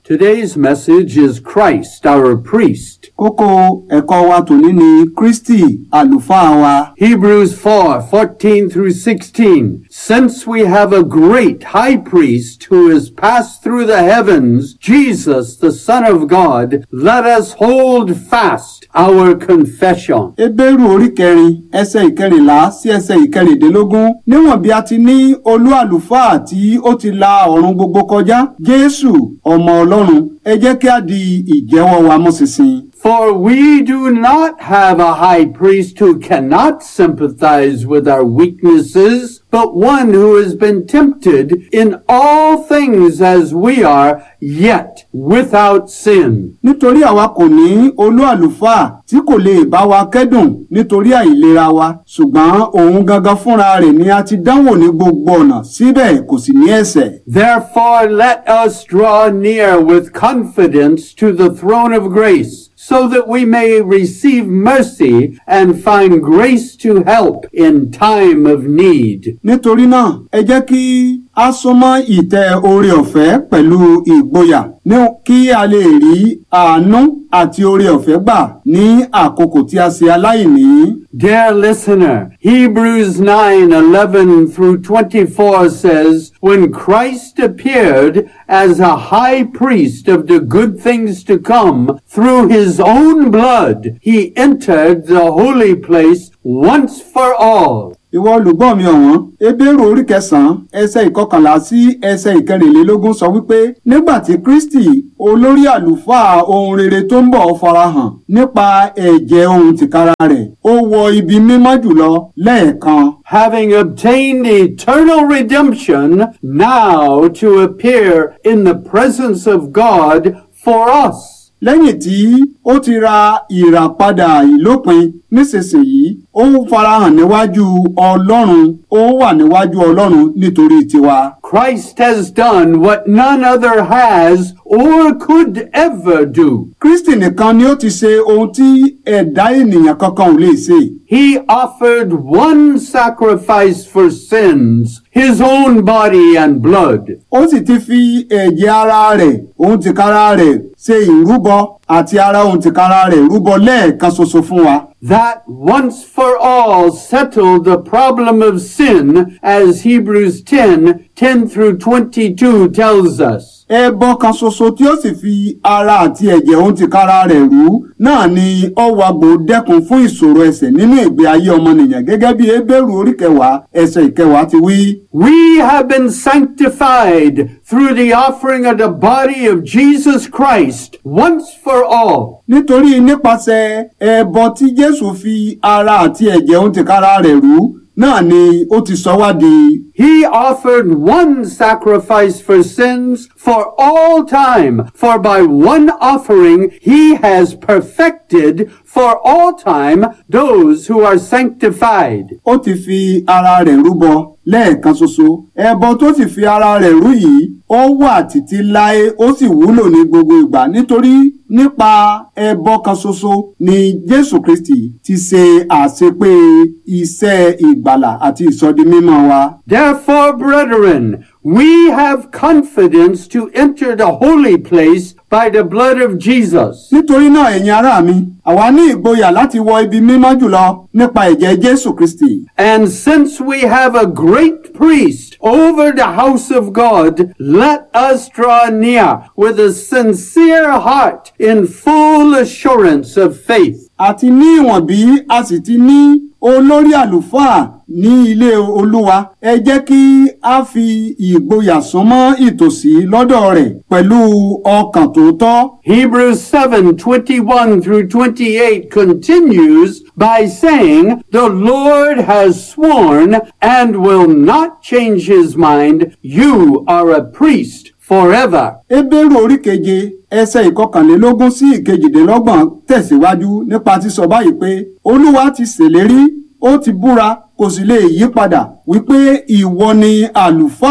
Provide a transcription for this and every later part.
Today's message is Christ, our priest. Kókó ẹ̀kọ́ wa tòní ni Kristi àlùfáà wa. Hebrews 4 14 through 16. Since we have a great high priest who has passed through the heavens, Jesus, the Son of God, let us hold fast our confession. Hébérù orí kẹrin ẹsẹ̀ ìkẹrìnlá sí ẹsẹ̀ ìkẹrìndínlógún níwọ̀n bí a ti ní olú àlùfáà tí ó ti la ọ̀run gbogbo kọjá Jésù ọmọ Ọlọ́run ẹ jẹ́ kí a di ìjẹ́wọ́ wa mú ṣinṣin. For we do not have a high priest who cannot sympathize with our weaknesses, but one who has been tempted in all things as we are, yet without sin. Nítorí àwa kò ní olú àlùfáà tí kò lè bá wa kẹ́dùn nítorí àìlera wa ṣùgbọ́n òun gangan fúnra rẹ̀ ni a ti dánwò ní gbogbo ọ̀nà síbẹ̀ kò sì ní ẹ̀ṣẹ̀. Therefore let us draw near with confidence to the throne of grace, so that we may receive mercy and find grace to help in time of need. Nítorí náà ẹ jẹ́ kí a súnmọ́ ìtẹ́ oore ọ̀fẹ́ pẹ̀lú ìgboyà ní kí a lè rí àánú àti oore ọ̀fẹ́ gbà ní àkókò tí a ṣe aláìní. Dear listener, Hebrews 9, 11 through 24 says, When Christ appeared as a high priest of the good things to come, through his own blood, he entered the holy place once for all. Ìwọ olùgbọ́ mi ọ̀wọ́n, Hébérù orí kẹsàn-án ẹsẹ̀ ìkọkànlá sí ẹsẹ̀ ìkẹrìnlélógún sọ wípé nígbà tí Kristi olórí àlùfáà ohun rere tó ń bọ̀ farahàn nípa ẹ̀jẹ̀ ohun tìkára rẹ̀, ó wọ ibi mímọ́ jùlọ lẹ́ẹ̀kan. having obtained eternal redemption, now to appear in the presence of God for us. lẹ́yìn tí ó ti ra ìràpadà ìlópin nísinsìnyí ó ń farahàn níwájú ọlọ́run ó wà níwájú ọlọ́run nítorí tiwa. Christ has done what none other has or could ever do. kristi nìkan ni ó ti ṣe ohun tí ẹ̀dá ènìyàn kankan ò lè ṣe. He offered one sacrifice for sins, his own body and blood. ó sì ti fi ẹ̀jẹ̀ ara rẹ̀ ohun tìkára rẹ̀ ṣe ìrúbọ àti ara ohun tìkára rẹ̀ rúbọ lẹ́ẹ̀kan ṣoṣo fún wa. That once for all settled the problem of sin as Hebrews 10, 10 through 22 tells us. ẹbọ kan ṣoṣo tí ó sì fi ara àti ẹ̀jẹ̀ ohun tìkára rẹ̀ rú náà ni ọwàgbò dẹ́kun fún ìṣòro ẹ̀ṣẹ̀ nínú ìgbé ayé ọmọnìyàn gẹ́gẹ́ bí Hébérù orí kẹwàá ẹsẹ̀ ìkẹwàá ti wí. We have been sanctified through the offering of the body of Jesus Christ once for all. nítorí nípasẹ̀ ẹbọ tí Jésù fi ara àti ẹ̀jẹ̀ ohun tìkára rẹ̀ rú náà ni ó ti sọ wá di He offered one sacrifice for sins for all time, for by one offering he has perfected for all time those who are sanctified. ó ti fi ara rẹ̀ rúbọ lẹ́ẹ̀kan ṣoṣo ẹbọ tó sì fi ara rẹ̀ rú yìí ó wà títí láé ó sì wúlò ní gbogbo ìgbà nítorí nípa ẹbọ kan ṣoṣo ni Jésù Kristi ti ṣe àṣepé iṣẹ́ ìgbàlà àti ìsọdimímọ́ wa. Therefore, brethren, we have confidence to enter the holy place by the blood of Jesus. nítorí náà ẹ̀yin ará mi àwa ní ìgboyà láti wọ ibi mímọ́ jùlọ nípa ẹ̀jẹ̀ Jésù Kristi. And since we have a great priest over the house of God, let us draw near with a sincere heart in full assurance of faith. àti ní ìwọ̀n bí a sì ti ní olórí àlùfáà ní ilé olúwa ẹ jẹ́ kí a fi ìgboyà súnmọ́ ìtòsí lọ́dọ̀ rẹ̀ pẹ̀lú ọkàn tòótọ́. Hebrews 7, 21 through 28 continues by saying, The Lord has sworn and will not change his mind. You are a priest forever. Hébérù orí keje ẹsẹ̀ ìkọkànlélógún sí ìkejìdínlọ́gbọ̀n tẹ̀síwájú nípa sísọ báyìí pé olúwa ti ṣèlérí ó ti búra kò sì lè yí padà wípé ìwọ ni àlùfáà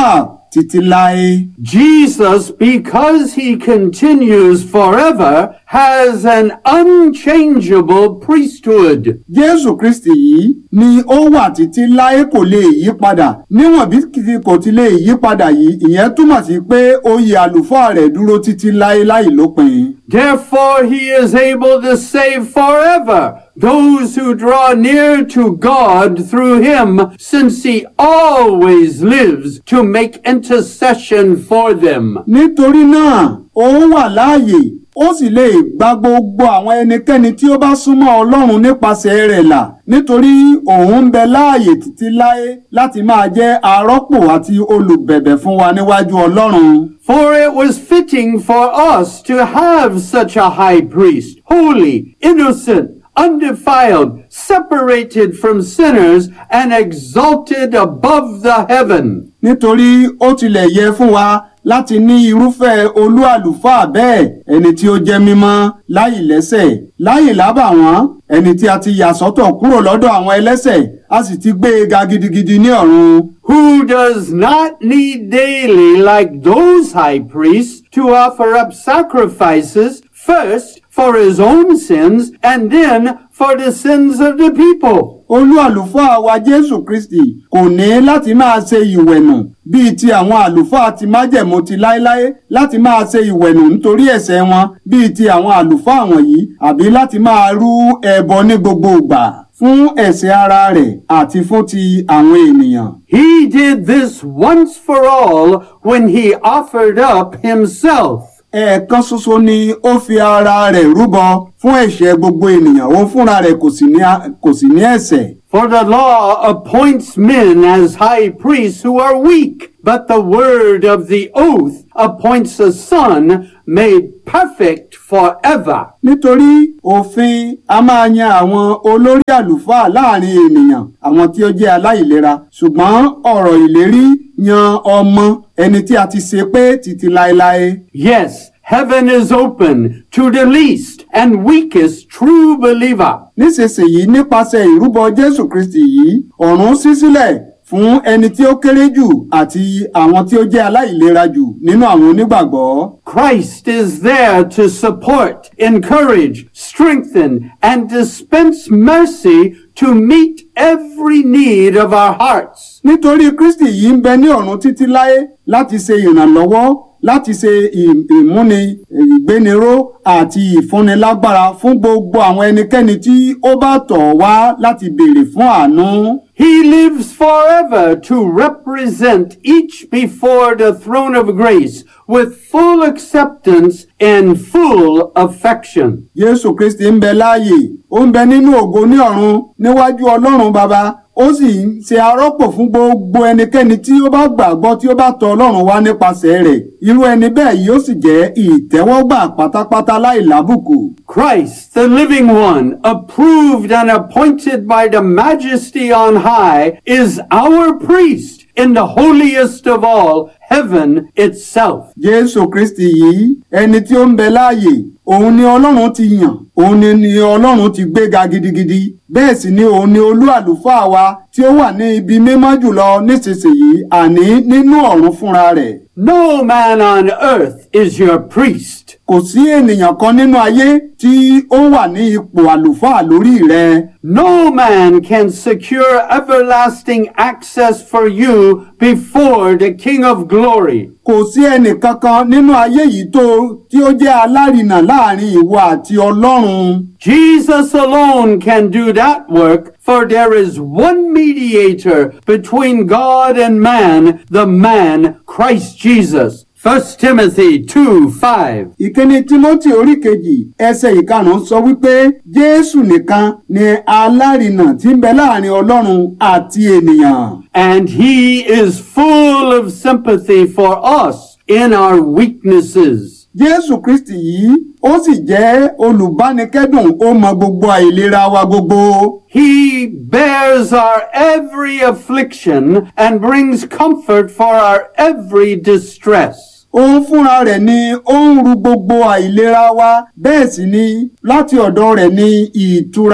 títí láé. Jesus, because he continues forever, has an unchangeable priesthood. Jésù Kristì yìí ni ó wà títí láé kò lè yí padà níwọ̀n bí kìí kò ti lè yí padà yìí ìyẹn túmọ̀ sí pé oyè àlùfáà rẹ̀ dúró títí láé láì lópin. Therefore he is able to save forever those who draw near to God through him, since he always lives to make intercession for them. Nítorí náà ó wà láàyè ó sì lè gba gbogbo àwọn ẹnikẹ́ni tí ó bá súnmọ́ Ọlọ́run nípasẹ̀ rẹ̀ là nítorí òun ń bẹ láàyè títí láé láti máa jẹ́ arọ́pò àti olùbẹ̀bẹ̀ fún wa níwájú Ọlọ́run. For it was fitting for us to have such a high priest, holy, innocent, undefiled, separated from sinners, and exalted above the heaven. nítorí ó tilẹ̀ yẹ fún wa láti ní irúfẹ́ olú àlùfáà bẹ́ẹ̀ ẹni tí ó jẹ́ mímọ́ láì lẹ́sẹ̀ láì lábàwọ́n ẹni tí a ti yà sọ́tọ̀ kúrò lọ́dọ̀ àwọn ẹlẹ́sẹ̀ a sì ti gbé e ga gidigidi ní ọ̀run. Who does not need daily, like those high priests, to offer up sacrifices, first for his own sins, and then for the sins of the people. olú àlùfáà wa jésù kristi kò ní láti máa ṣe ìwẹ̀nù bíi ti àwọn àlùfáà ti májẹ̀mú ti láéláé láti máa ṣe ìwẹ̀nù nítorí ẹ̀ṣẹ̀ wọn bíi ti àwọn àlùfáà wọ̀nyí àbí láti máa rú ẹbọ ní gbogbo ìgbà fún ẹ̀ṣẹ̀ ara rẹ̀ àti fún ti àwọn ènìyàn. He did this once for all when he offered up himself. ẹ̀ẹ̀kan ṣoṣo ni ó fi ara rẹ̀ rúbọ fún ẹ̀ṣẹ̀ gbogbo ènìyàn òun fúnra rẹ̀ kò sì ní kò sì ní ẹ̀ṣẹ̀. For the law appoints men as high priests who are weak, but the word of the oath appoints a son made perfect forever. nítorí òfin a máa yan àwọn olórí àlùfáà láàrin ènìyàn àwọn tí ó jẹ́ aláìlera ṣùgbọ́n ọ̀rọ̀ ìlérí yan ọmọ ẹni tí a ti ṣe pé títí láéláé. Yes, heaven is open to the least and weakest true believer. nísinsìnyí nípasẹ̀ ìrúbọ jésù kristi yìí ọ̀run ṣí sílẹ̀ fún ẹni tí ó kéré jù àti àwọn tí ó jẹ́ aláìlera jù nínú àwọn onígbàgbọ́. Christ is there to support, encourage, strengthen, and dispense mercy to meet every need of our hearts. nítorí kristi yìí ń bẹ ní ọ̀run títí láé láti ṣe ìrànlọ́wọ́ láti ṣe ì- ìmúni ìgbéniró àti ìfúnnilágbára fún gbogbo àwọn ẹnikẹ́ni tí ó bá tọ̀ wá láti béèrè fún àánú. He lives forever to represent each before the throne of grace with full acceptance and full affection. Jésù Kristi ń bẹ láàyè, ó ń bẹ nínú ògo ní ọ̀run níwájú Ọlọ́run Baba, ó sì ń ṣe arọ́pò fún gbogbo ẹnikẹ́ni tí ó bá gbàgbọ́ tí ó bá tọ̀ Ọlọ́run wá nípasẹ̀ rẹ̀. Irú ẹni bẹ́ẹ̀ yóò sì jẹ́ ìtẹ́wọ́gbà pátápátá láì lábùkù. Christ, the living one, approved and appointed by the majesty on high, is our priest in the holiest of all, heaven itself. Jésù Kristi yìí ẹni tí ó ń bẹ láàyè òun ni Ọlọ́run ti yàn òun ni ni Ọlọ́run ti gbéga gidigidi bẹ́ẹ̀ sì ni òun ni olú àlùfáà wa tí ó wà ní ibi mímọ́ jùlọ nísinsìnyí àní nínú ọ̀run fúnra rẹ̀. No man on earth is your priest. Kò sí ènìyàn kan nínú ayé tí ó wà ní ipò àlùfáà lórí rẹ̀. No man can secure everlasting access for you before the King of glory. Kò sí ẹnìkankan nínú ayé yìí tó tí ó jẹ́ alárinà láàrin ìwọ àti Ọlọ́run. Jesus alone can do that work, for there is one mediator between God and man, the man Christ Jesus. 1 Timothy 2 5. Ìkíni Tímótì orí kejì ẹsẹ̀ ìkarùn-ún sọ wípé Jésù nìkan ni alárinà tí ń bẹ láàrin Ọlọ́run àti ènìyàn. And he is full of sympathy for us in our weaknesses. Jésù Kristi yìí ó sì jẹ́ olùbánikẹ́dùn ó mọ gbogbo àìlera wa gbogbo. He bears our every affliction and brings comfort for our every distress. Òun fúnra rẹ̀ ni ó ń ru gbogbo àìlera wa bẹ́ẹ̀ sì ni láti ọ̀dọ̀ rẹ̀ ni ìtura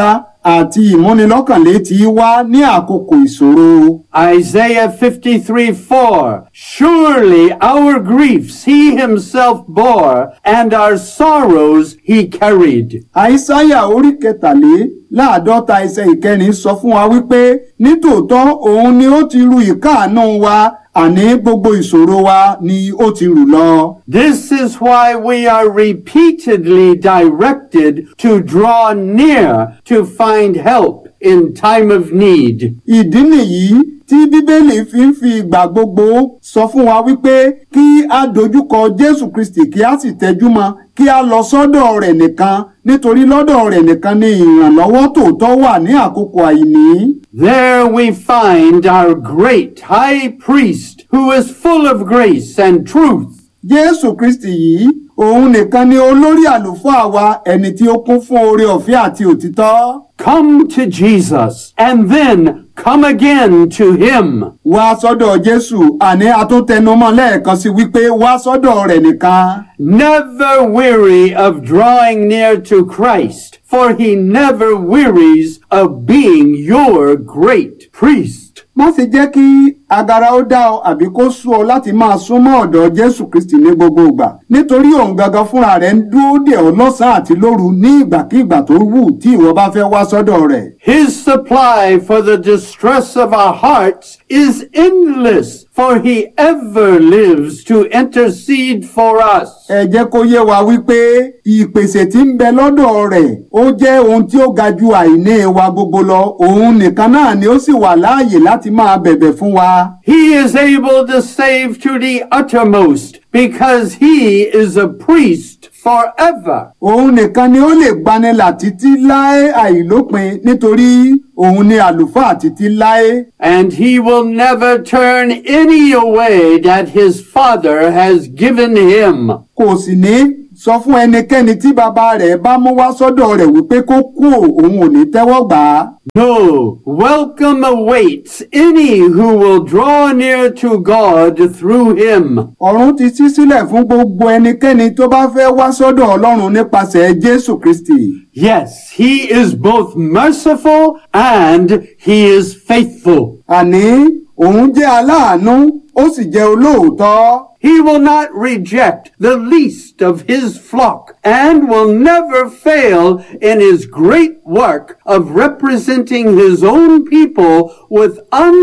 àti ìmúnilọ́kànlétí wá ní àkókò ìṣòro. Isaiah 53 4. Surely our griefs he himself bore, and our sorrows he carried. àìsáyà orí kẹtàléláàádọ́ta ẹsẹ̀ ìkẹrin sọ fún wa wípé nítòótọ́ òun ni ó ti ru ìkáàánú wa àní gbogbo ìṣòro wa ni ó ti rù lọ. This is why we are repeatedly directed to draw near to find help in time of need. ìdí nìyí tí bíbélì fi ń fi ìgbà gbogbo sọ fún wa wípé kí a dojúkọ jésù kristi kí a sì tẹjú mọ́ kí a lọ sọ́dọ̀ rẹ̀ nìkan nítorí lọ́dọ̀ rẹ̀ nìkan ni ìrànlọ́wọ́ tòótọ́ wà ní àkókò àìní. There we find our great high priest who is full of grace and truth. jésù kristi yìí òun nìkan ni olórí àlùfáà wa ẹni tí ó kún fún oore ọ̀fẹ́ àti òtítọ́. Come to Jesus and then come again to him. wá sọ́dọ̀ jésù àní atúntẹnumọ́ lẹ́ẹ̀kan sí wípé wá sọ́dọ̀ rẹ̀ nìkan. Never weary of drawing near to Christ, for he never wearies of being your great priest. má sì jẹ́ kí agara ó dá ọ àbí kó sú ọ láti máa súnmọ́ ọ̀dọ̀ jésù kristi ní gbogbo ìgbà nítorí òun gangan fúnra rẹ̀ ń dúró dè ọ́ lọ́sàn-án àti lóru ní ìgbàkigbà tó wù tí ìwọ bá fẹ́ wá sọ́dọ̀ rẹ̀. His supply for the distress of our hearts is endless, for he ever lives to intercede for us. ẹ jẹ́ kó yé wa wípé ìpèsè tí ń bẹ lọ́dọ̀ rẹ̀ ó jẹ́ ohun tí ó ga ju àìní wa gbogbo lọ òun nìkan náà ni ó sì wà láàyè láti máa bẹ̀bẹ̀ fún wa. He is able to save to the uttermost because he is a priest forever. òun nìkan ni ó lè gbanilà títí láé àìlópin nítorí òun ni àlùfáà títí láé. And he will never turn any away that his father has given him. kò sì ní sọ fún ẹnikẹ́ni tí bàbá rẹ̀ bá mú wá sọ́dọ̀ rẹ̀ wípé kó kú òun ò ní tẹ́wọ́ gbà á. No, welcome awaits any who will draw near to God through him. ọ̀run ti ṣí sílẹ̀ fún gbogbo ẹnikẹ́ni tó bá fẹ́ wá sọ́dọ̀ ọlọ́run nípasẹ̀ jésù kristi. Yes, he is both merciful and he is faithful. àní òun jẹ́ aláàánú ó sì jẹ́ olóòótọ́. He will not reject the least of his flock and will never fail in his great work of representing his own people with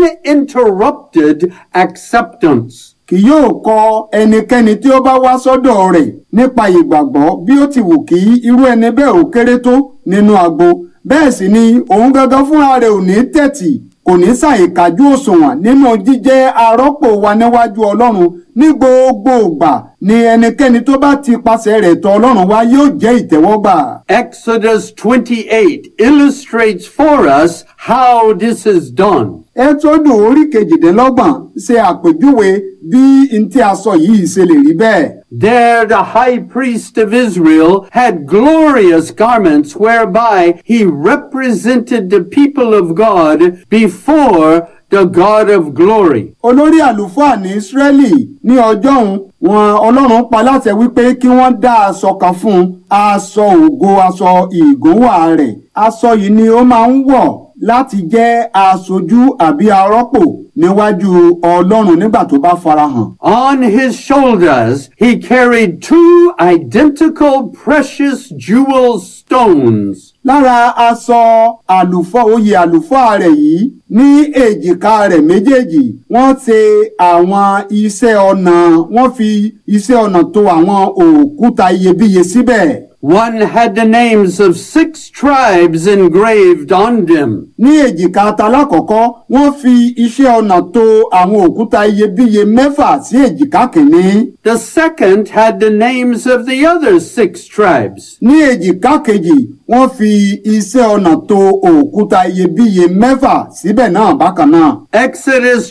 uninterrupted acceptance. kì yóò kọ ẹnikẹ́ni tí ó bá wá sọ́dọ̀ rẹ̀ nípa ìgbàgbọ́ bí ó ti wù kí irú ẹni bẹ́ẹ̀ ò kéré tó nínú agbo bẹ́ẹ̀ sì ni òun gangan fúnra rẹ̀ ò ní tẹ̀tì kò ní ṣàìkájú òṣùwọ̀n nínú jíjẹ́ arọ́pò wa níwájú ọlọ́run ní gbogbo ìgbà ni ẹnikẹ́ni tó bá ti pasẹ̀ rẹ̀ tọ̀ ọlọ́run wá yóò jẹ́ ìtẹ́wọ́gbà. Exodus 28 illustrates for us how this is done. ẹ́tọ́dù orí kejìdínlọ́gbọ̀n ṣe àpèjúwe bí n tí a sọ yìí ṣe lè rí bẹ́ẹ̀. There, the high priest of Israel had glorious garments whereby he represented the people of God before the God of glory. olórí àlùfáà ní ísírẹ́lì ní ọjọ́ òun wọn ọlọ́run pa láṣẹ wípé kí wọ́n dá aṣọ kan fún un aṣọ ògo aṣọ ìgúnwà rẹ̀ aṣọ yìí ni ó máa ń wọ̀ láti jẹ́ aṣojú àbí arọ́pò níwájú ọlọ́run nígbà tó bá farahàn. On his shoulders, he carried two identical precious jewel stones. lára aṣọ àlùfáà oyè àlùfáà rẹ̀ yìí ní èjìká rẹ̀ méjèèjì wọ́n ṣe àwọn iṣẹ́ ọnà wọ́n fi iṣẹ́ ọnà tó àwọn òkúta iyebíye síbẹ̀. One had the names of six tribes engraved on them. ní èjìká talákọ̀ọ́kọ́ wọ́n fi iṣẹ́ ọnà tó àwọn òkúta iyebíye mẹ́fà sí èjìká kìíní. The second had the names of the other six tribes. ní èjìká kejì wọ́n fi iṣẹ́ ọnà tó òkúta iyebíye mẹ́fà síbẹ̀ náà bákan náà. Exodus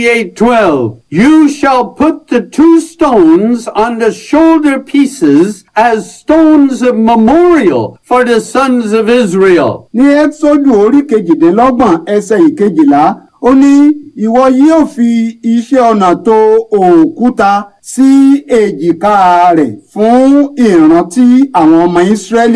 28:12 You shall put the two stones on the shoulder pieces as stones of memorial for the sons of Israel. ní ẹ́sọ́dù orí kejìdínlọ́gbọ̀n ẹsẹ̀ ìkejìlá ó ní ìwọ yóò fi iṣẹ́ ọnà tó òkúta sí èjìká rẹ̀ fún ìrántí àwọn ọmọ ìsírẹ́lì.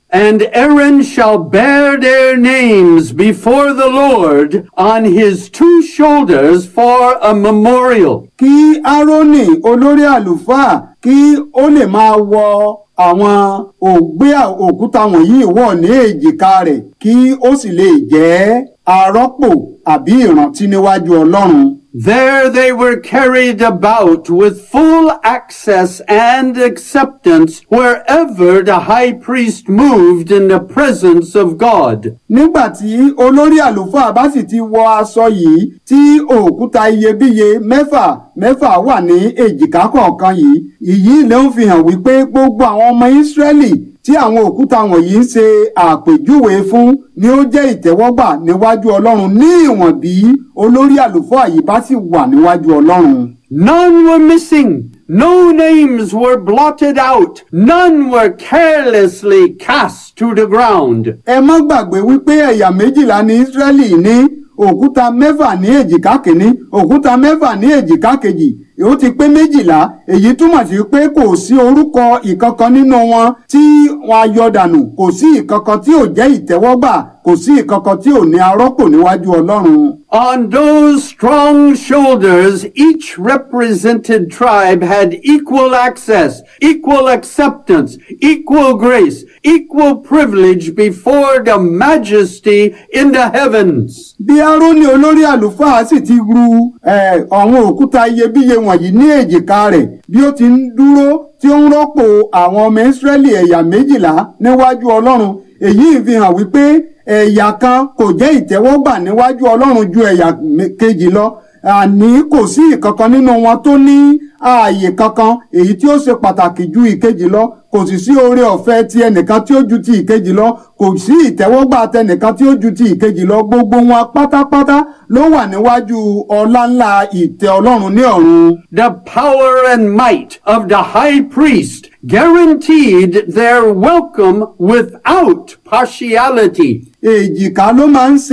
And Aaron shall bear their names before the Lord on his two shoulders for a memorial. kí árónì olórí àlùfáà kí ó lè máa wọ àwọn ògbé òkúta wọ̀nyí wọ̀ ní èjìká rẹ̀ kí ó sì lè jẹ́ arọ́pò àbí ìrántí níwájú ọlọ́run. There they were carried about with full access and acceptance wherever the high priest moved in the presence of God. nígbà tí olórí àlùfáà bá sì ti wọ aṣọ yìí tí òkúta iyebíye mẹ́fà mẹ́fà wà ní èjìká kọ̀ọ̀kan yìí ìyí ló ń fi hàn wípé gbogbo àwọn ọmọ ìsírẹ́lì tí àwọn òkúta wọ̀nyí ń ṣe àpèjúwe fún ni ó jẹ́ ìtẹ́wọ́gbà níwájú ọlọ́run ní ìwọ̀n bí olórí àlùfáà yìí bá sì wà níwájú ọlọ́run. None were missing. No names were blotted out. None were carelessly cast to the ground. ẹ má gbàgbé wípé ẹ̀yà méjìlá ní ìsírẹ́lì ní òkúta mẹ́fà ní èjìká kìíní òkúta mẹ́fà ní èjìká kejì ó ti pé méjìlá èyí túmọ̀ sí pé kò sí orúkọ ìkankan nínú wọn tí wọn a yọ dànù kò sí ìkankan tí ò jẹ́ ìtẹ́wọ́gbà kò sí ìkankan tí ò ní arọ́pò níwájú ọlọ́run. On those strong shoulders, each represented tribe had equal access, equal acceptance, equal grace, equal privilege before the majesty in the heavens. bí árónì olórí àlùfáà sì ti ru eh, àwọn òkúta iyebíye wọ̀nyí ní èjìká rẹ̀ bí ó ti ń dúró tí ó ń rọ́pò àwọn ọmọ ìsírẹ́lì ẹ̀yà méjìlá níwájú ọlọ́run èyí fi hàn wípé ẹ̀yà kan kò jẹ́ ìtẹ́wọ́gbà níwájú ọlọ́run ju ẹ̀yà me- kejì lọ àní kò sí ìkankan nínú wọn tó ní ààyè kankan èyí tí ó ṣe pàtàkì ju ìkejì lọ kò sì sí oore ọ̀fẹ́ ti ẹnìkan tí ó ju ti ìkejì lọ kò sí ìtẹ́wọ́gbà tẹnìkan tí ó ju ti ìkejì lọ gbogbo wọn pátápátá ló wà níwájú ọlá ńlá ìtẹ́ ọlọ́run ní ọ̀run. The power and might of the high priest guaranteed their welcome without partiality. èjìká ló máa ń ṣe